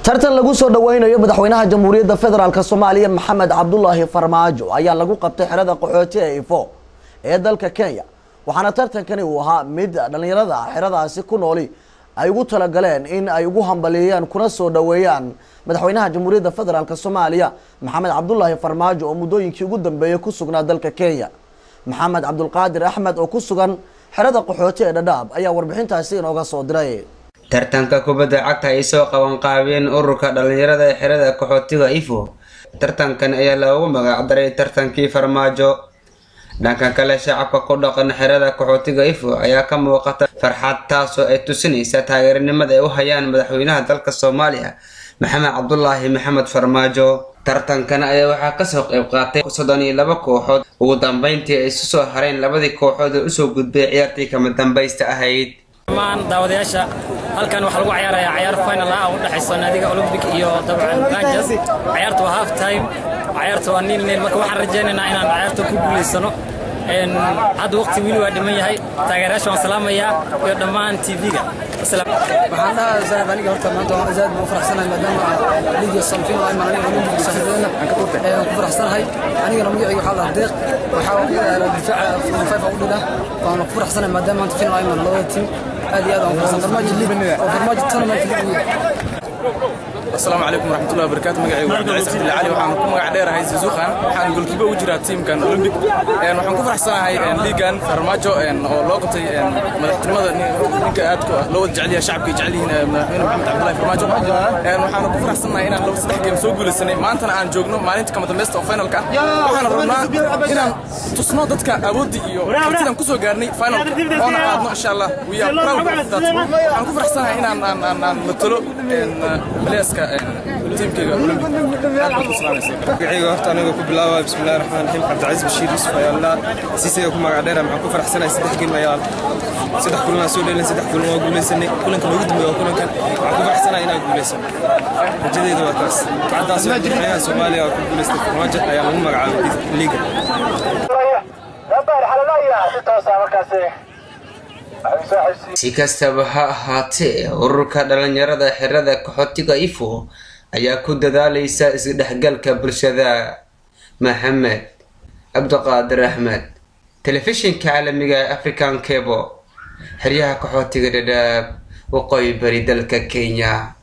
tartan lagu soo dhaweynayo madaxweynaha jamhuuriyadda federaalk soomaaliya maxamed cabdulaahi farmaajo ayaa lagu qabtay xerada qaxooti ee ifo ee dalka kenya waxaana tartankani uu ahaa mid dhalinyarada xeradaasi ku nooli ay ugu talagaleen in ay ugu hambaliyeeyaan kuna soo dhaweeyaan madaxweynaha jamhuuriyadda federaalk soomaaliya maxamed cabdulaahi farmaajo oo muddooyinkii ugu dambeeyay ku sugnaa dalka kenya maxamed cabdulqaadir axmed oo ku sugan xerada qaxooti ee dhadhaab ayaa warbixintaasi inooga soo diray tartanka kubadda cagta ay soo qabanqaabeen ururka dhalinyarada ee xerada qaxootiga ifo tartankan ayaa loogu magacdaray tartankii farmaajo dhanka kale shacabka ku dhaqan xerada qaxootiga ifo ayaa ka muuqata farxad taasoo ay tusinaysa taageernimada ay u hayaan madaxweynaha dalka soomaaliya maxamed cabdulaahi maxamed farmaajo tartankan ayaa waxaa kasoo qayb qaatay soddon iyo laba kooxood ugu dambeyntii ay isu soo hareen labadii kooxood oo usoo gudbay ciyaartii kama dambaysta ahayd dhammaan daawadayaasha halkan waxaa lagu ciyaarayaa ciyaar final ah oo u dhexaysa naadiga olympic iyo dabcan rangers ciyaarta waa half time ciyaarta waa niil niil marka waxaan rajaynaynaa inaan ciyaarta ku guulaysano hadda waqti wili waa dhiman yahay taageerayaasha waan salaamayaa iyo dhammaan tv-ga waxaan dhahaa zaad aniga horta maanta waan zaad baan u faraxsanahay maadaama liga samfin ay maran olympic saaxiibadeena ayaan ku faraxsanahay anigana magacayga waxaa lahaa deeq waxaa difaaca five u dhila waan ku faraxsanahay maadaama maanta final ay maran labada tiim aad iyo aad aan u faraxsan farmaajo liig oo farmaajo tournament liig asalaamu calaykum waraxmatullahi wabarakaatu magacaygu waa cabdilciis cabdilla cali waxaan ku magac dheerahay suzuuqan waxaan golkiiba ugu jiraa tiimkan olympic waxaan ku faraxsanahay liigan farmaajo oo loo qabtay madaxtinimada ninka aad loo wada jecel yahay shacabka jecel yihiin madaxweyne maxamed cabdullahi farmaajo waxaan ku faraxsanahay inaan laba saddex geem soo guulaysanay maantana aan joogno maalinta kama dambaysta oo finalka waxaan rabnaa inaan tusno dadka awooddii iyo kartidan kusoo gaarnay finalka oona qaadno insha allah we are proud of that waxaan ku faraxsanahay inaan aan matalo baleyska tiimkayga magacayga horta aniga ku bilaaba bismillahi raxmaan raxiim cabdicasiis bashiir yusuf ayaa la siisayga ku magac dheera maxaan ku faraxsanahay saddex geem ayaa saddex kulan aan soo dheelin saddex kulan waa guulaysanay kulanka noogu dambeeya waa kulankan waxaan ku faraxsanahay inaan guulaysano rajadeyda waa taas kacadaas madaxweynaha soomaaliya oo ku guulaystay farmaajo ayaa lagu magacaabay liiga si kastaba ha ahaatee ururka dhalinyarada xerada qaxootiga ifo ayaa ku dadaalaysa isdhexgalka bulshada maxamed cabdiqaadir axmed telefishinka caalamiga ee african cabo xeryaha qaxootiga dhadhaab waqooyi bari dalka kenya